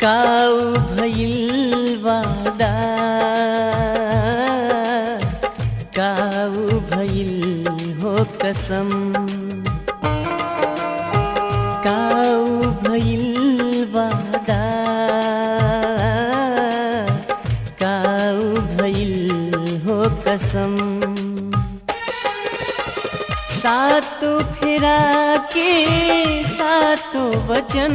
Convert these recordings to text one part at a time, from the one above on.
काऊ भइल वादा काऊ भइल हो कसम काऊ भइल वादा काऊ भइल हो कसम सातों फेरा के सातों वचन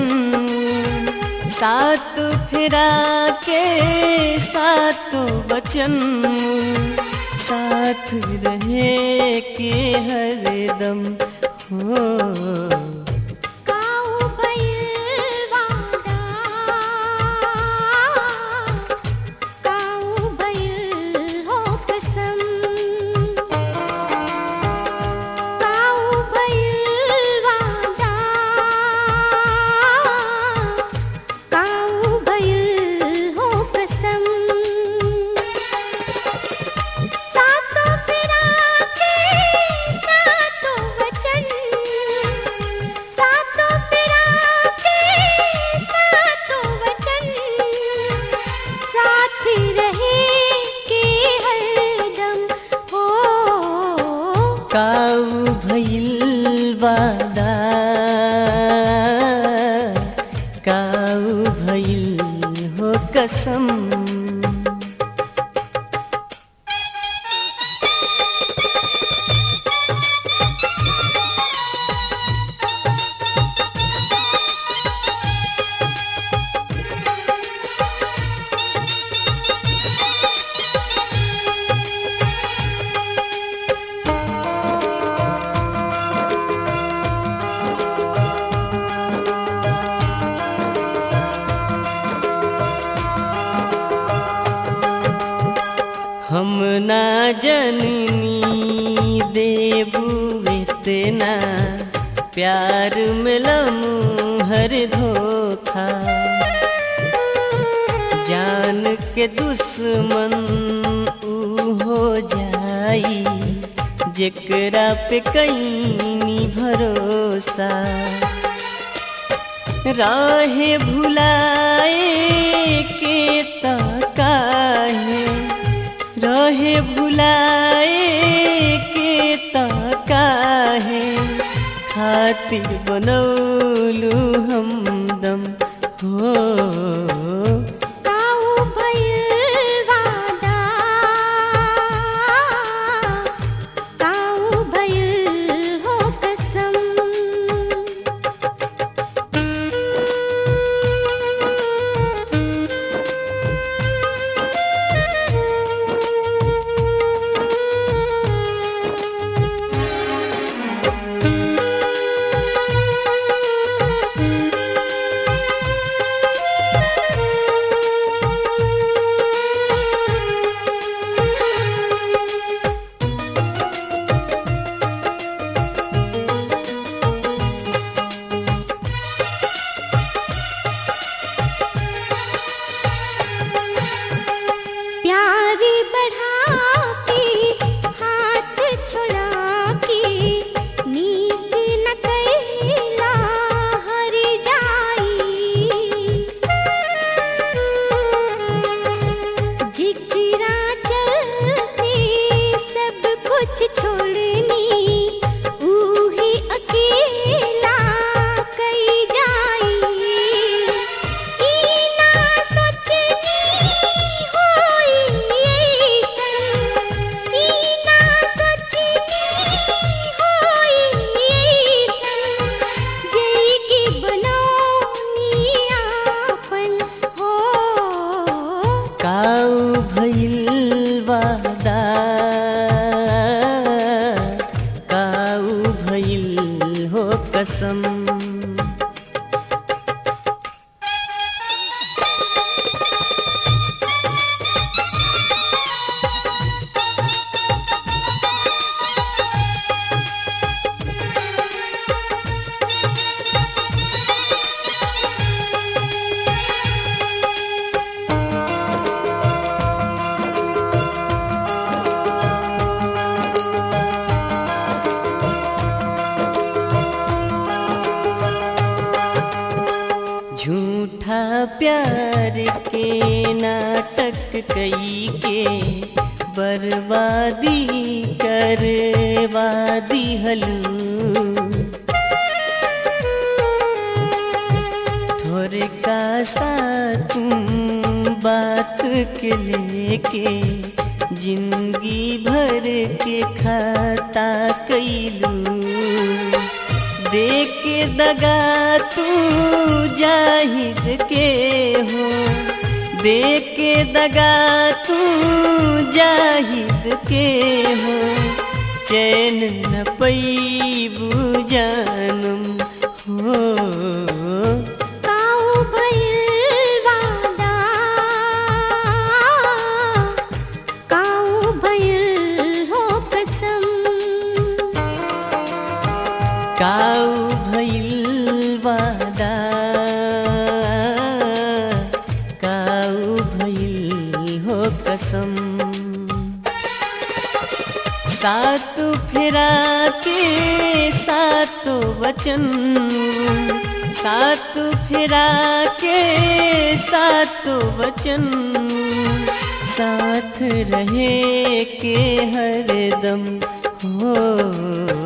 सात फेरा के सातों वचन साथ रहे के हरदम हो काऊ भइल वादा काऊ भइल हो कसम काऊ भइल वादा काऊ भइल हो कसम सातों फेरा के सातों वचन सातों फेरा के सातों वचन साथ रहे के हरदम हो काऊ भइल वादा काऊ भइल हो कसम हम ना जननी देबू इतना प्यार मिलमू हर धोखा जान के दुश्मन ऊ हो जाई जेकरा पे कहीं भरोसा राहे भुलाए के ताकाहे रहे भुलाए के ताकाहे खातिर बनौलू हमदम हो काऊ भइल वादा काऊ भइल हो कसम प्यारी बढ़ा के हाथ छुड़ा के नीक न कैला हर जाई जिकरा चलते सब कुछ छोड़नी ऊही अकेला कई जाई ई ना सोचनी होई ऐसन ई ना सोचनी होई ऐसन जई की बनौनी आपन हो काऊ भइल वादा काऊ भइल हो कसम प्यार के नाटक कई के बर्बादी करवादी हलू थोड़े का सा तुम बात के लेके जिंदगी भर के खाता कैलू देख के दगा तू जाहिद के हो देख के दगा तू जाहिद के हो चैन न पैबू जानम हो काऊ भइल वादा काऊ भइल हो कसम काऊ भइल वादा काऊ भइल हो कसम सात फेरा के सात वचन सात फेरा के सात वचन साथ रहे के हरदम हो